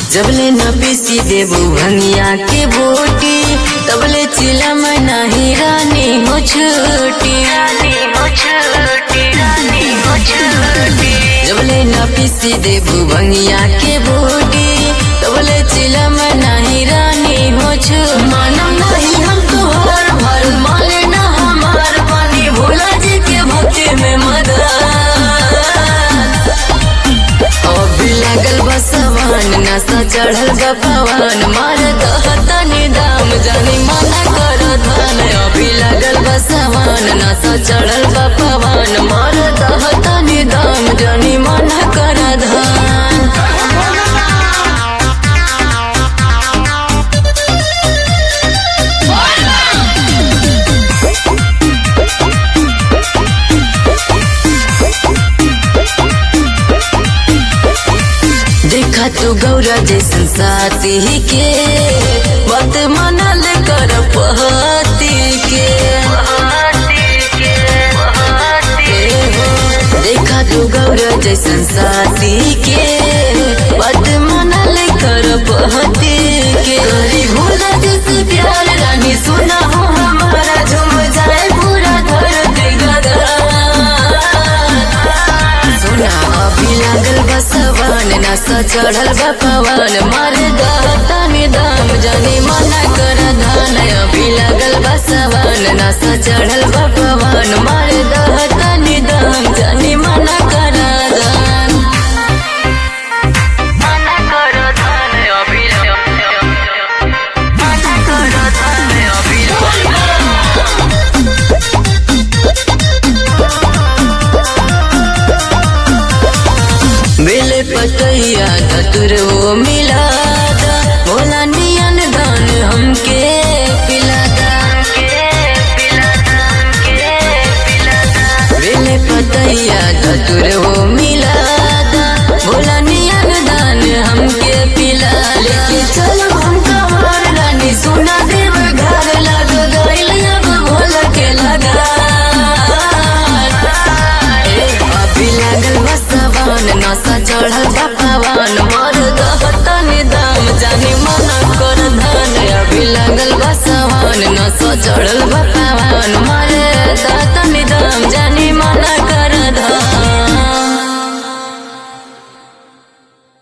जबले न पीसी देबू भंगिया के बोटी तबले चिलम नाही रानी हो छोटी रानी हो छोटी रानी हो छोटी जबले न पीसी देबू भंगिया के बोटी तबले चिलम नाही रानी हो छो मानम नहीं हम तोहर भर माले ना हमार पानी भोला जी के भक्ति में मदद अभी लागल बसवान नशा चढ़ल बा पवन मार दहतनी दाम जानी मना कर धन अभी लागल बसवान नशा चढ़ल बा पवन मार दहतनी दाम जानी मना कर धन देखा तू गौरा जैसन साथी के बात मनल कर पहती के देखा तू गौरा जैसन साथी के बात मनल कर पहती के गरी भोला जैसे प्यार रानी सुना हो हमारा झूम जाए पूरा धरती गदर सुना अभी लागल बसवान नशा चढ़ल बा पवन मार दहतानी दाम जानी मना कर धान अभी लागल बसवान नशा चढ़ल बा पवन मार दहतानी दाम जानी मना कर धान मना कर धान अभी मना कर धान अभी बेले पतैया धतुर वो मिलादा भोला नियन दान हमके पिलादा बेले पतैया धतुर वो मिलादा भोला नियन दान हमके पिला लेके चलो हम कमर रानी सुना देव घर लग गइल अब भोला के लगा अभी लागल बसवान नशा चढ़ल बा पवन मर दहतनी दाम जानी मना कर धन अभी लागल बसवान नशा चढ़ल बा पवन मर